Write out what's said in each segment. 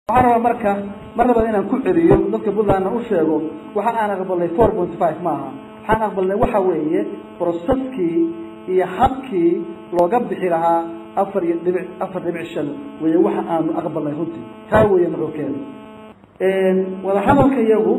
waxaan rabaa marka mar labaad inaan ku celiyo dadka puntlandna u sheego waxa aan aqbalnay four point five ma aha waxaan aqbalnay waxa weeye broseskii iyo habkii looga bixi lahaa afar iyo dhibic afar dhibic shan weeye waxa aanu aqbalnay runtii taa weeye nuxurkeeda wadahadalka iyagu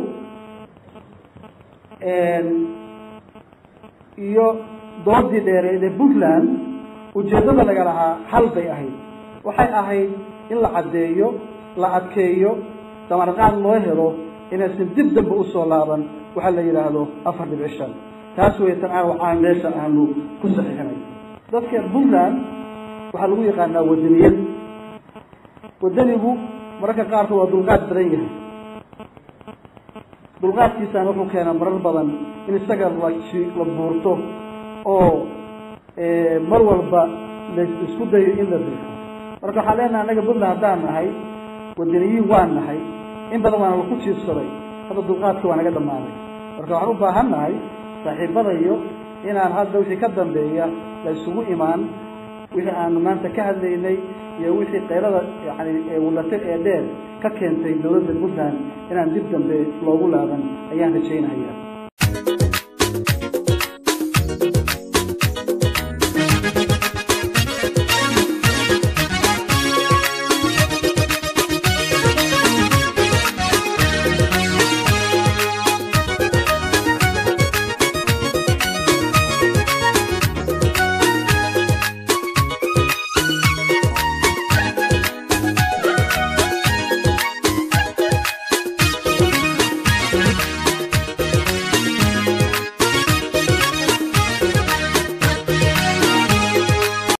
iyo doodii dheereed ee puntland ujeeddada laga lahaa hal bay ahayd waxay ahayd in la caddeeyo la adkeeyo damarqaad loo helo inaysan dib dambe usoo laaban waxaa la yidhaahdo afar dhibic shan taas wey tan aan waxaan meesha aanu ku saxiixinay dadka puntland waxaa lagu yaqaanaa wadaniyad wadanigu mararka qaarkood waa dulqaad badan yahay dulqaadkiisana wuxuu keenaa marar badan in isaga la la buurto oo mar walba la isku dayo in la riixo marka waxaan leenahay annaga puntland haddaan nahay wadaniyiin waan nahay in badan waana laku jiifsaday hadda dulqaadka waa naga dhammaaday marka waxaan u baahan nahay saaxiibadayo inaan hadda wixii ka dambeeya la isugu imaan wixii aanu maanta ka hadlaynay iyo wixii qaylada yani wulate ee dheer ka keentay dawladda puntland inaan dib dambe loogu laaban ayaan rajaynaya